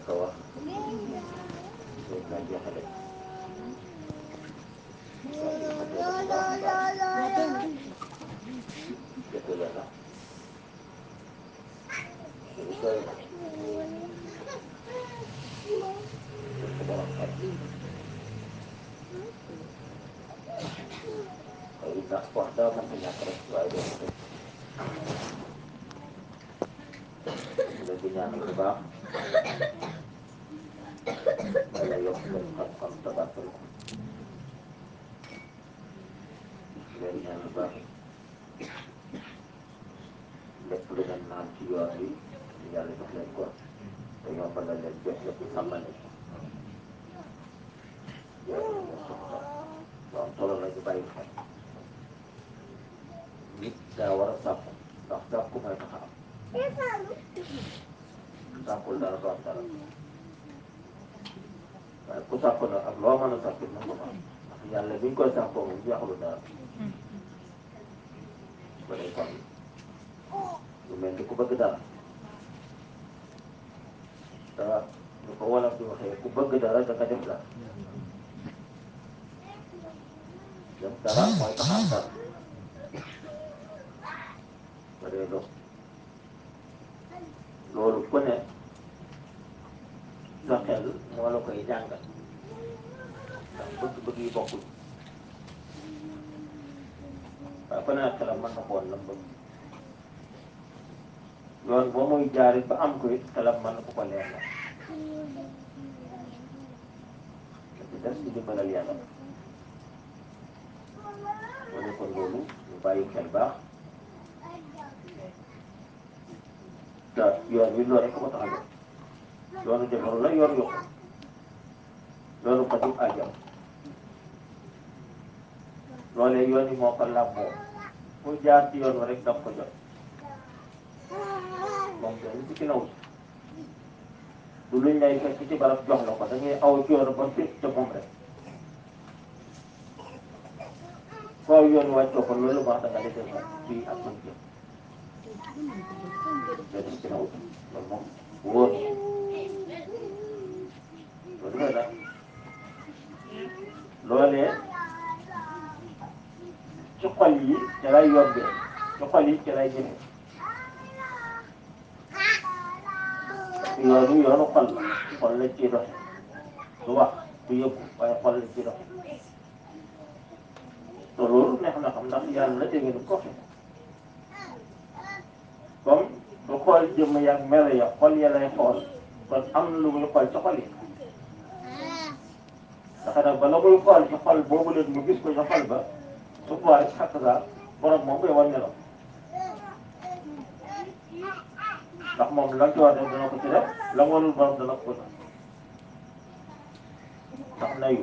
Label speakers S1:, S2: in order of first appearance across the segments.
S1: njëkk a wax loolu laa jeexale jëkk la na suñu sooy na jëkk borom xel xëy na wax daa mënta ñàkk rek waaye doo ko tëj leen di ñaanal bu baax yàlla yokk seen xam-xam tabatal ko leen ñaan bu baax lépp lu ngeen naan ci yoon wi yàlla jox leen ko te yombalal leen jox lépp sàmmal leen ko yoon wi moo soxla lu am solo la ñu bàyyi xel nit daa war a sàkku ndax sàkku mooy tax a am sàkkul dara du am dara waaye ku sàkku nag ak loo mën a sàkku mën nga ko am ndax yàlla bi ñu koy sàkkoo moom jeexalu dara ba day kon lu mel ni ku bëgg dara te ñu ko wolof di waxee ku bëgg dara da nga def dara def dara mooy tax am dara ba day dox loolu ku ne sa xel moo la koy jàngal ndax bëgg-bëgg yi bokkul waaye ku ne nag xelam mën na xool la bëgg yoon boo muy jaarit ba am ko it xelam mën na ko ko leer la da ci des ci dimbalal yàlla moo ne kon loolu ñu bàyyi xel baax te yoon wi loolu rek ko tax a jóg yoonu defaru la yoon yokku yoonu fajub ajam loolee yoon yi moo ko làmboo ku jaar ci yoon wa rek daf ko jot moom dañu ci naw du luñ lay fekk ci barab jox la ko da ngay aw ci yoon ba fépp te moom rek foo yoon wàccoo ko loolu wax da nga defee moom fii ak man jëm dañu ci naw loolu moom wóor loolu la nag loolee ci xol yi ci lay yombee ci xol yi ci lay jëmee yoonu yoonu xol la xol la ciy doxe du wax du yëggu waaye xol la ciy doxe te loolu neex na xam ndax yàlla la dégg ni ko waxee comme du xool jëmm yaag melo ya xol ya lay xool kon am na lu muy xool ci xol yi ndax nag bala muy xool ci xol boobu leen mu gis ko ci xol ba su boobaa rek xàq saa borom moom koy wan nelaw ndax moom la ci war def dana ko ci def la mu warul borom dana ko def ndax nayu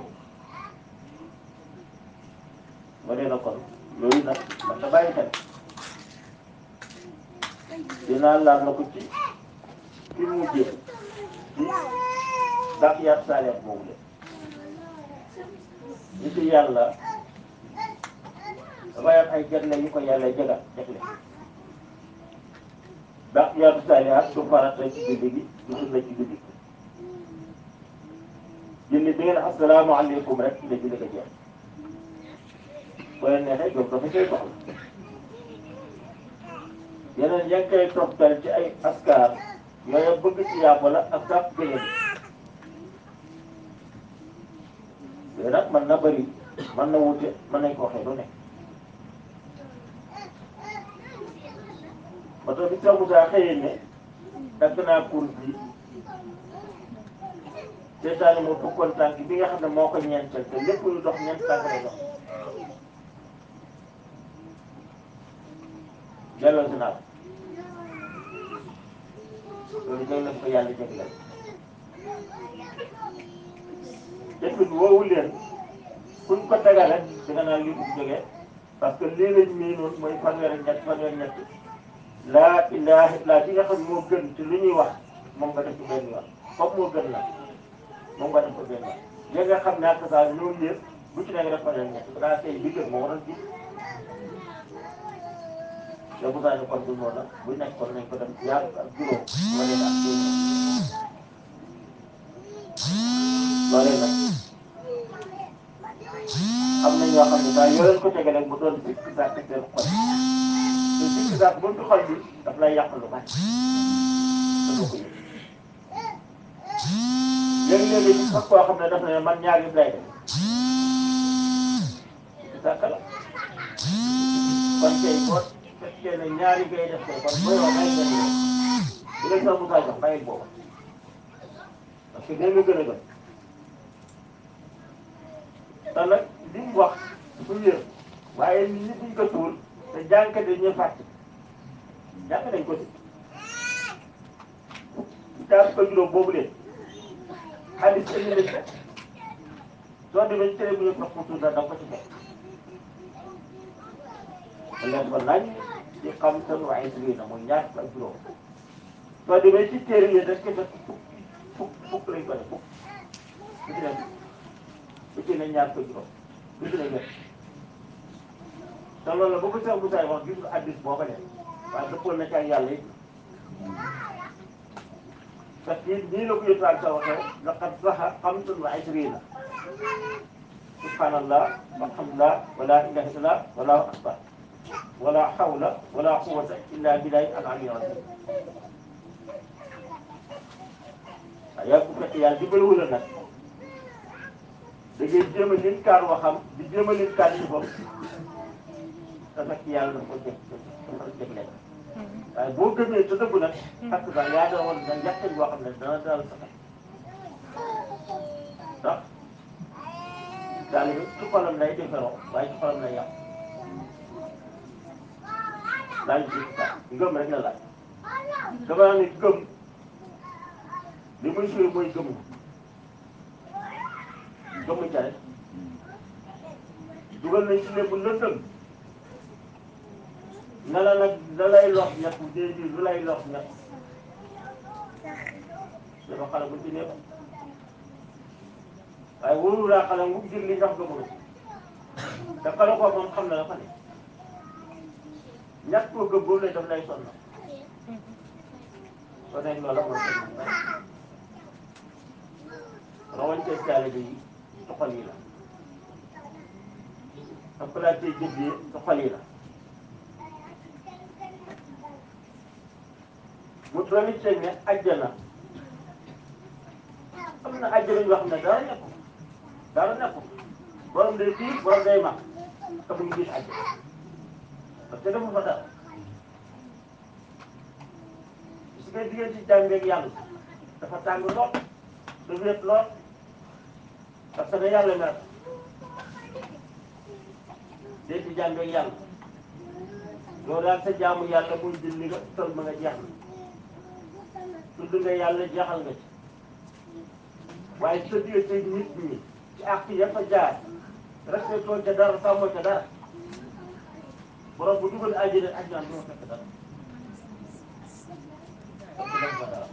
S1: ba dee na kon yooyu nag man da bàyyi xel dinaa laal na ko ci fi mu mujjee ci dàq yaat saaleet boobu le li ci yàlla dafay am ay jagle yu ko yàlla jagal jagle dàq yaatu saalihaat du farata ci julli gi du sunna ci julli gi julli bi ngeen asalaamaaleykum rek la julli ko jeex boo leen neexee jóg dafa koy soxla yeneen yaa ngi koy toftal ci ay askar yooyu bëgg ci yàlla la ak sàpp jege bi yooyu nag mën na bëri mën na wute mën nañ ko waxee lu nekk ba tax bi Cheikh Moussa xëyee ne dagg naa cour bi seetaani mu fukkoon tànk bi nga xam ne moo ko ñeenteel te lépp lu dox ñeent tànk lay dox delloo si naa ko loolu day leen ko yàlla jagleel jëfin woowu leen kuñ ko tegal rek danga naan lii bu jógee parce que lii lañ mii noonu mooy fanweer ak ñett fanweer ak ñett laa ilaaha illaa bi nga xam moo gën ci lu ñuy wax moom nga def ko benn yoon comme moo gën la moom nga def ko benn yoon li nga xam ne ak saa ñoo yëpp bu ci nekk def fanweer ak ñett dangaa tey bi gën moo waral ji te bu saa ne kon du noonu bu nekk kon nañ ko def ñaar ak juróom wala ak juróom saa yoo leen ko tegee rek mu doon sikk sàkk seen xol te sikk sàkk bu ci xol bi daf lay yàq lu bari dafa ko yëg léegi-léegi ci sax koo xam ne daf ne man ñaar yëpp lay def sikk sàkk la kon tey boo fekkee ne ñaari ngay def tey kon booy wax bàyyi benn yoon bu leen sax Moussa jox bàyyi boobu parce que dégg nga gën a gën te nag li mu wax su wér waaye nit ñi buñ ko tuul te jànkat yi ñuy fàtte jàng nañ ko si caas ko juróom boobu leen xaalis indi nañ ko soo demee ci télé bu ñu wax pour tuuti da nga ko ci fekk te leen ko nañ ci xam seen waaye si lii na muy ñaar ak juróom soo demee ci téere yi rek fekk fukk fukk fukk lañ ko def fukk bu ci nekk bu ci ne ñaar ko juróom bu ci ne ñett te loolu la bu ko Cheikh Moussa wax gis nga addis boo ko def waaye dëppoon na ci ak yàlla it parce que nii la ko yëpp sa waxee laqad saxa xamsun wa ishrina subhanallah walhamdulillah wala ilaha illallah wallahu akbar wala hawla wala quwwata illa billahi al ali azim waaye yaa bu fekkee yàlla dimbaliwul la nag da ngay jéem a leen kaar waxam di jéem a leen kaar ci bopp te fekk yàlla dafa ko jëf dafa jëf leen waaye boo gëmee te dëggu nag parce que yaa doon woon da njàkkañ boo xam ne dana dal sa xel ndax daal ci xolam lay defaroo waaye ci xolam lay yàq laaj bi ngëm rek la laaj dama naa ne gëm li muy suy mooy gëm gëm ca rek dugal nañ ci lépp lëndëm na la nag la lay lox ñett déedéet lu lay lox ñett dafa xale bu ci nekk waaye wóorul laa xale mu jël li ndax gëmul te xale ko moom xam na la fa ne ñàkk koo gëm boobu lay daf lay sonn kon nag loola mooy seen mbay rawante taalibe yi ci xol yi la ak platé jëf yi ci xol yi la mu doon it ne àjjana am na àjjana yoo xam ne dara nekkul dara nekkul borom day fii borom day mag te mu ngi gis àjjana parce que dafa fa dara su ngay diggante ci jàmbeeg yàlla dafa tàng lool da wéet lool parce que yàlla mer dee ci jàmbeeg yàlla yow daal sa jaamu yàlla muy julli nga tël ma nga jeex na tudd nga yàlla jeexal nga ci waaye sa diggante nit ñi ci àq ya fa jaar respectoo ca dara sàmmoo ca dara borom bu dugal àjjana àjjana du ma fekk dara parce que dafa dara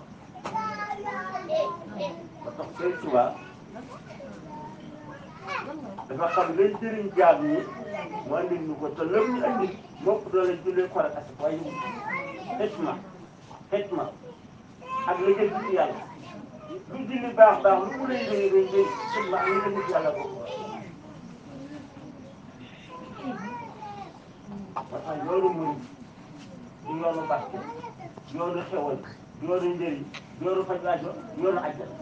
S1: ba tax Sëriñ Tuubaa dafa xam lay jëriñ jaam ñi mu andil ñu ko te lépp ñu andil mopp doole jullee xor ak asik waaye yëngu xitma xitma ak la jël ci yàlla lu julli baax baax lu mu lay rëy rëy rëy xitma ak la jël ci yàlla boobu moo tax yoonu murid du yoonu barke yoonu xewal yoonu njëriñ yoonu faj aajo yoonu àjjana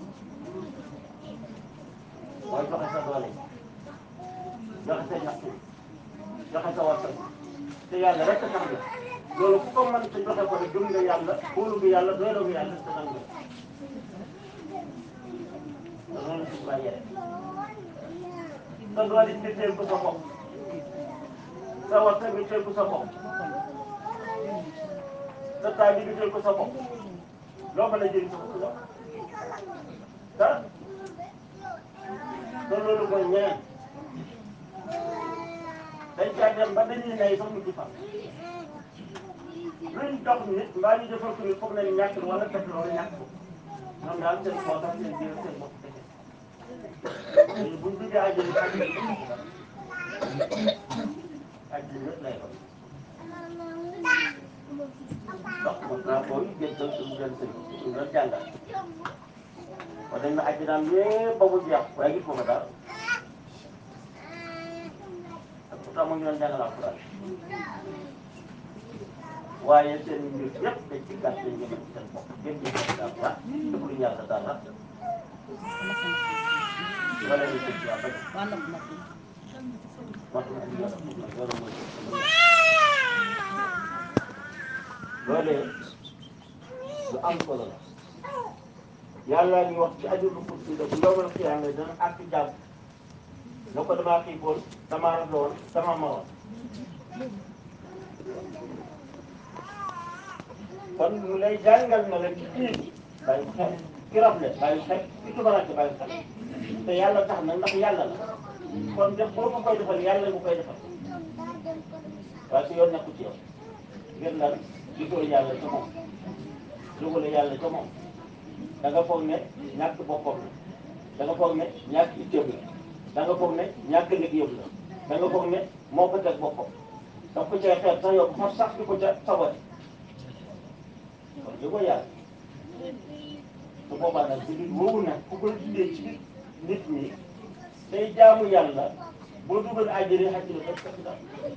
S1: mooy joxe sa doole joxe sa ñax joxe sa wartal te yàlla rek a tax la loolu ku ko mën te joxe ko rek gëm nga yàlla wóolu nga yàlla doyloo nga yàlla te nangu nga te noonu si bàyyi rek sa doole nga teel ko sa bopp sa wartal nga teel ko sa bopp sa taal bi nga teel ko sa bopp loo mën a jëriñ sa bopp loo dara te loolu mooy ñeneen dañ caa dem ba dañuy nay sax mu ci fa luñ dox nit mbaa ñu defal ko nit foog nañ ñàkk wala def loolu ñàkk ko ñoom daal seen poosam seen biir seen bopp kese léegi buñ duggee àjjana àjjana bi àjjana yëpp lay doon ndox mos naa ko jëndal suñu gën sëñ suñu gën jàngal wax dañ na àjjanaam yëpp ba mu jeex waaye gis nga ko daal pourtant mu ngi doon jàngal alxuraan waaye seen mbir yëpp dañ ci gàtt dañ jëmal ci seen bopp gën ñu ko dara dara déglu yàlla dara wala ñu ci waa bañ moo tax ñu yàlla pour nag loolu mooy loolee lu am solo la yàlla ñu wax ci ajuru kursi la bu yowmal xiyaama dana àtt jàmm na ko damaa xiifoon damaa rafetlu damaa maroon kon mu lay jàngal na la ci biir bàyyi ko xel ki rafle bàyyi ko xel ki tubarake bàyyi ko xel te yàlla tax na ndax yàlla la kon def boo ko koy defal yàlla nga koy defal waaye su yoon nekku ci yow ngir lan gisoo yàlla ca moom jógale yàlla ca moom da nga foog ne ñàkk boppam la da nga foog ne ñàkk itteem la da nga foog ne ñàkk liggéeyam la da nga foog ne moo ko teg boppam daf ko cay xeet sax yow xor sax di ko ca sabati kon li ko yàlla su boobaa nag ci nit woowu nag ku koy dundee ci nit ñi day jaamu yàlla boo dugal àjjana xaj na def fekk dara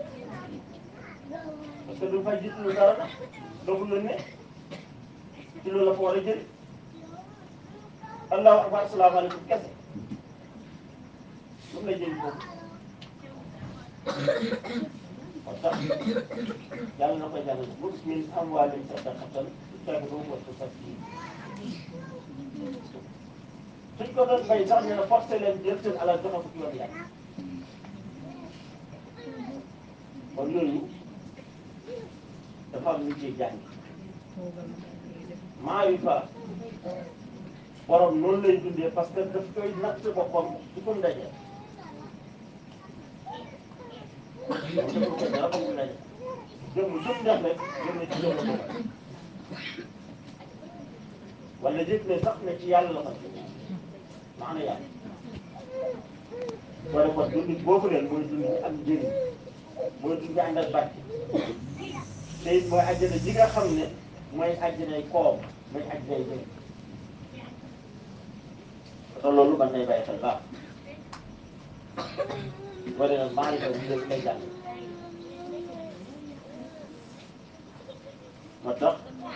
S1: parce que du fay gis lu dara nag doogu la ne ci loolu la fa war a jëri allahu akbar asalaamaaleykum kese lu mu la jëriñ foofu moo tax yàlla na koy jàngale xuz min amwaalihim sadaqatan tutahhiruhum wa tuzakkihim suñ ko doon bay sax ne na forcé leen jël seen alal joxe ko ci yoon yàlla kon yooyu dafa am lu ciy jàng maarifa borom noonu lay dundee parce que daf koy natt boppam ci ko ndaje moom dafa ko dara ko ndaje jëm jëm def rek jëm ne ci yoon la ko wala yëg ne sax ne ci yàlla la ko maana yàlla boo defoon dund boobu leen mooy dund bi am njëriñ mooy dund bi ànd ak bàcc te it mooy àjjana ji nga xam ne mooy àjjanay koom mooy àjjanay jëriñ te loolu man nay bàyyi xel baax boo dee nag maa ngi koy dundee lay jàng moo tax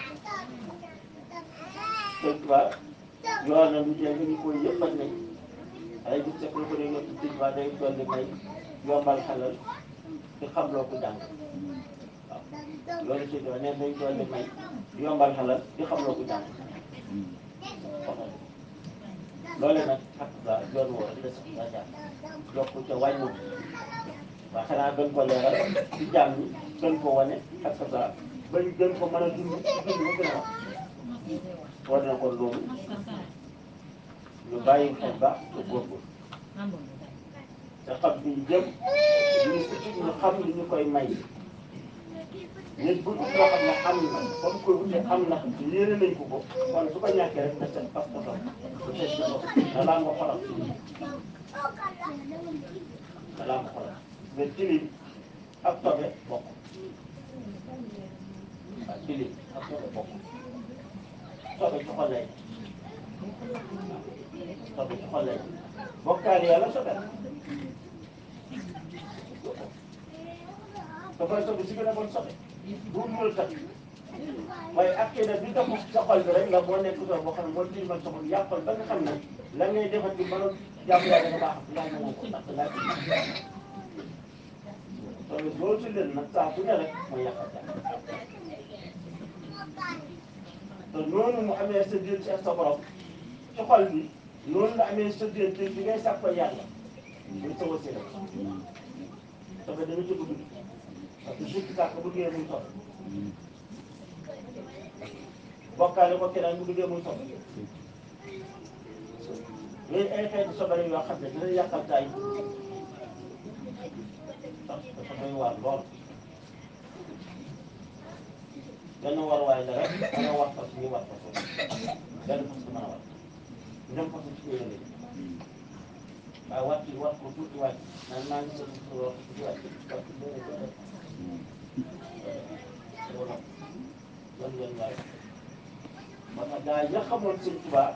S1: sëñ Tuubaa yoon na lu jee nga ñu koy yëppat ne ay gis fekk lu ko dee ñëpp sëñ Tuubaa day dolli may yombal xelal di xam loo ko jàng waaw loolu sëñ Tuubaa neen day dolli may yombal xelal di xam loo ko jàng loole nag ak ba yoon woo rek la sax daa jaar yokku ca wàññu waa xanaa gën ko leeral ci jàmm ñi gën ko wane ak sa bañ gën ko mën a dund ci dund ba gën a wax war na ko loolu ñu bàyyi xel baax te góorgóorlu te xam fi ñu jëm ñu ñu xam li ñu koy may nit bu dul loo xam ne am na ba mu koy wute am na yéene nañ ko ko kon su ko ñàkkee rek na seen pas pasam su seet ci bopp dalaa nga xolam dalaa nga xolam mais tilim ak tobe bokk waaw tilim ak tobe bokk sobe ci xol lay sobe ci xol lay bokkaale yàlla sobe la dafay sobe si gën a bon sobe bu mu tax waaye ak kii nag bi tax sa xol bi rek nga boo nekk soo boo xam ne moo tilimal sa xol yàqal ba nga xam ne la ngay defati ba nga jàpp yaa dafa baax yaa ngi ko ndax ngaa ci sobe boo ci leen nag saa su ne rek mooy yàqal jàpp te noonu mu amee sa diir ci sa borom ci xol bi noonu la amee sa diir ci bi ngay sàkk ko yàlla muy sa wasila sobe dana ci dugg parce que surtout sàkk bu duggee muy sobe bokkaale ko keneen bu duggee muy sobe yooyu ay xeeti sobe la yoo xam ne dina yàqal tay ndax dafa doy waar lool benn war waay la rek dana war fas ñu war fas benn fas du mën a war ñoom fas ci yéene lañu waaye war ci war ko tuuti wàcc naan maa ngi sëñ bi war ko tuuti wàcc war ci léeg-léeg doo def loolu loolu yoon waay moo tax gaa yi nga xamoon sëñ Tuubaa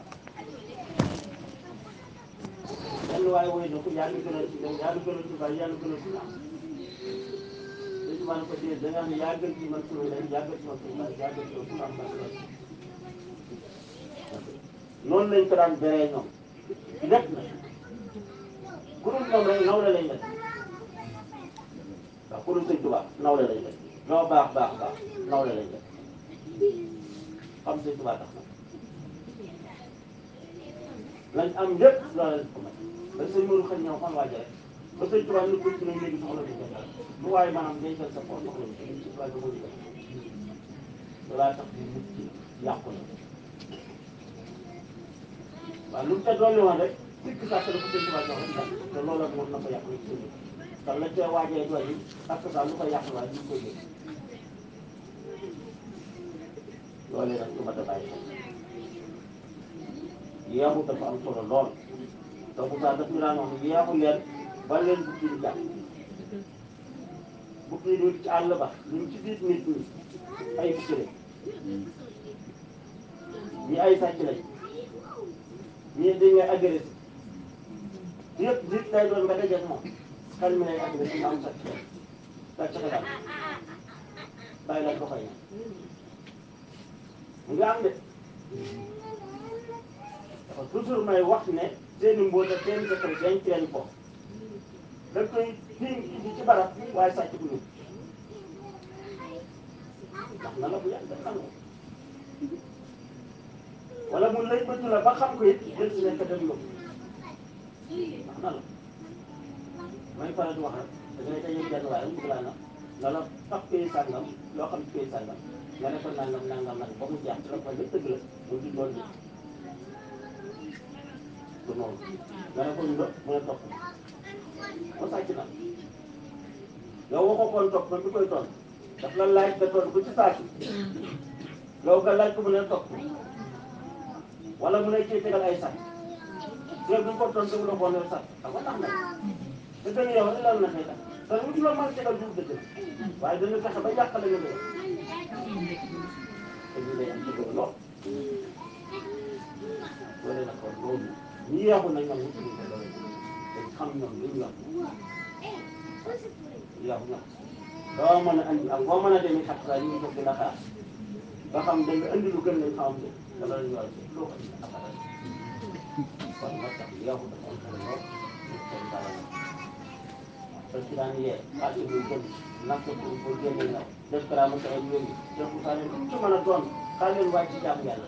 S1: benn waay woy na ko yaa ngi gënal ci yaa ngi gënal Tuubaa yaa ngi gënal Tuubaa ma ne ko déedéet da nga xam ne yaa gën ci man suñu leen yaa gën ci man suñu baay yaa gën ci man suñu am man noonu lañ ko daan beree ñoom lépp na ku dul ñoom rek nawle lañ def waaw ku dul sëñ Tuubaa nawle lañ def ñoo baax baax baax nawle lañ def xam sëñ Tuubaa tax na lañ am lépp loolu lañ ko may ba sëñ Modou xëy ñëw fan waaje rek ba sëñ Tuubaa ñu ko ci nañ léegi soxla duñ ko dara lu waaye maanaam dencal sa poos soxla ñu ko sëñ Tuubaa dama ñu loolaa tax di mucc yàqu na waaw lu mu ca dolli woon rek sikk saa ko sëñ Tuubaa jox rek te loolu moom na ko yàq rek sëñ te la ca waajee dolli ak saa lu ko yàq waaye ñu koy yëg loolee nag lu ma da bàyyi xel yeexu dafa am solo lool te bu saa daf ñu daan wax yeexu leen ba leen bukki di jàpp bukki yi ci àll ba ñu ci biir nit ñi ay bukki lañ ñi ay sàcc lañ ñii dañ ngay agressé yëpp nit lay doon nga dajeeg moom xel mi lay agressé nga am sàcc sàcc xelal bàyyi la doxay na mu ngi am de dafa toujours may wax ne seeni mbóota seen secret denc leen ko da koy tiim indi ci barab waaye sàcc bu ñëw ndax na la bu yàgg xam nga wala mu lay bëtt la ba xam ko it jël si nekk dem yóbbu ndax na la may faral di wax rek da ngay dajeeg benn waaye mu bëgg laa na nga la fab pay sàngam loo xam ci pay sàngam nga ne ko nangam nangam nag ba mu jeex ci la ko lépp dëgg la mu di loolu de du noonu nga ne ko ñu mu ne topp mu sàcc na yow waxoo koon topp man mi koy toon daf la laaj nga toon ko ci saaki yow nga laaj ko mu ne topp wala mu ne cee tegal ay sac yow bi ko toon dëgg la boo ne sac xam nga tax na te dëgg yow ilal na xëy na te lu la mën a tegal du dëgg waaye dana fexe ba yàqale nga loolu te ñu lay am ci loolu lool loolu nag kon loolu ñi yeexu na ñoom ñu tudd ko loolu te xam ñoom li ñu yor yeexu ñoom doo mën a andi ak boo mën a demee xat saa ñu ngi toog di la xaar ba xam da nga andi lu gën lañ xamam ne te loolu ñu war a loo ko indi après kon moo tax yeexu dafa am solo lool ñu seen dara la parce que daan yee xaalis muy gën natt pour pour génne ndaw def karaama sa ay yooyu def ko saa leen ci mën a doon xaar leen wàcc ci jaamu yàlla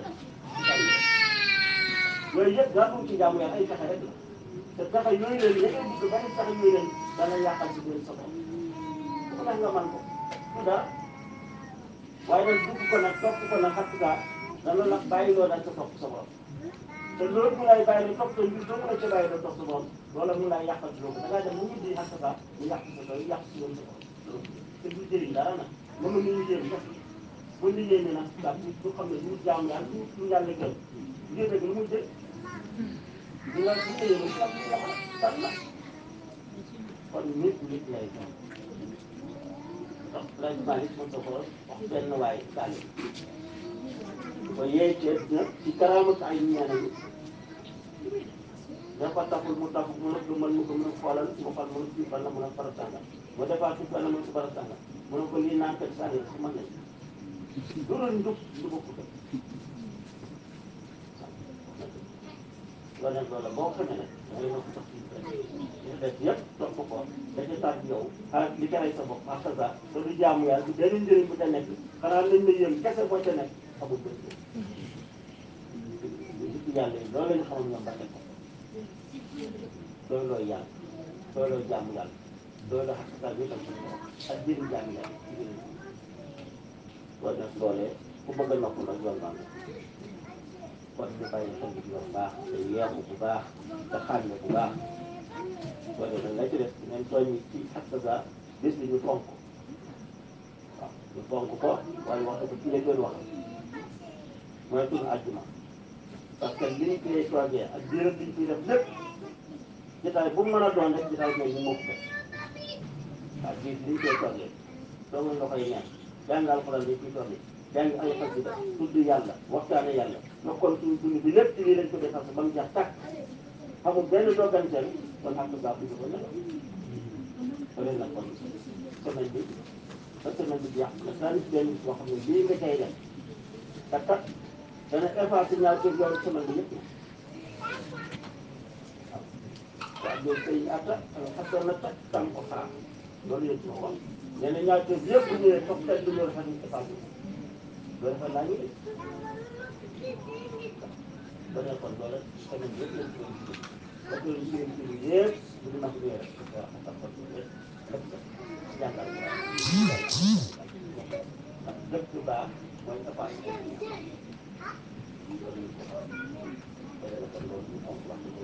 S1: yooyu yëpp daa dugg ci jaamu yàlla ay pexe rek la te pexe yooyu leen ya ngay bëgg bari pexe yooyu leen dana yàqal ci biir sa bopp su ko def nga man ko du dara waaye nag dugg ko nag topp ko nag xat gaa dana la bàyyi loo daal sa topp sa bopp te loolu mu lay bàyyi la topp sa mbir doo mën a ca bàyyi la topp sa bopp loola mu lay yàqal ci loolu da ngaa dem mu mujj xat gaa mu yàq sa doy yàq si yoon sa bopp te du jëriñ dara nag moom la ñuy jëriñ sax bu liggéey ni nag daal du xam ne du jaam yàlla du du yàlla gën ngir rek lu muy jël di nga di nga yëngu sax di nga xam la kon nit nit lay doon donc président yi mos a ko wax benn waay daal ko yee ceeb nag ci karaamatu ay ñeneen yi dafa taxul mu taxul mu nekk mën mu ko mën a xoolal mu xool mu ne fan la mën a faral sàngal mu defaat ci fan la mën a faral sàngal mu ne ko lii naan kat sàngal su mën nañ lu doon njub du bokk ko loolu nag loolu boo xamee nag dangay nekk sax ci li def yëpp topp ko da ca taat yow ah li ca rey sa bopp ak sa te du jaamu yàlla du benn njëriñ bu ca nekk xanaa lañ la yéen kese boo ca nekk xamul benn njëriñ yàlla yi loolu la ñu xamal ñoom ba teg ko loolu looy yàlla loolu looy jaamu yàlla loolu la xaq saa bi tam suñu borom ak jëriñ jaamu yàlla ci jëriñ loolu nag loolee ku bëgg a nopp nag yoon baa nga kon ñu bàyyi xel bu baax te yeewu bu baax te xàmme bu baax loolu nag la ci def nañ tooñ ci xaq saa bés bi ñu fonk waaw ñu fonk ko waaye wax ko ci la gën wax mooy tudd àjjuma parce que li ñu koy toogee ak diiram bi ñu koy def lépp jotaay bu mu mën a doon rek jotaay boobu ñu mokk ko waaw biir li ñu koy toogee doo nga koy ñaan jàng alxuraan bi ciy toogee jàng ay xasida tudd yàlla waxtaane yàlla nga kon suñu dund bi lépp ci lii lañ ko defar ba mu jeex tàkk xamul benn dogganteel kon xam nga baax bi ko nelaw ko leen nag kon semaine bi ba semaine bi jeex nga tànn benn bis boo xam ne lii nga cay def te kat dana effacé ñaar kër yooyu semaine bi yëpp waaw loolu tey atta xasanata tam ko xaar loolu yëpp moo wax nee na ñaar kër yëpp bu ñëwee toog tey du ñu rafet ñu effacé loolu rafet naa ñu de ba ne kon loolu semaine yëpp lañ koy liggéey ba koy liggéey ci yëpp bu ñu nag ñëwee rek waaw xam nga ko yëpp lépp jàngal ko ndax lépp lu baax mooy effacé loolu ñu ko xam kon loolu moom wax dëgg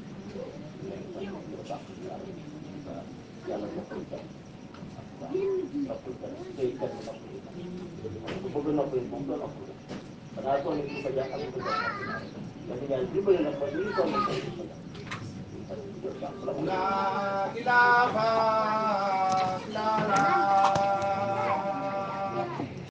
S1: yàlla noppal kenn waaw noppal kenn tey kenn noppal ku bëgg noppal moom doo noppal xanaa sonn ci ko jàpp ak ko jàpp parce que yàlla dimbali na ko ñu sonn tey
S2: La ilaha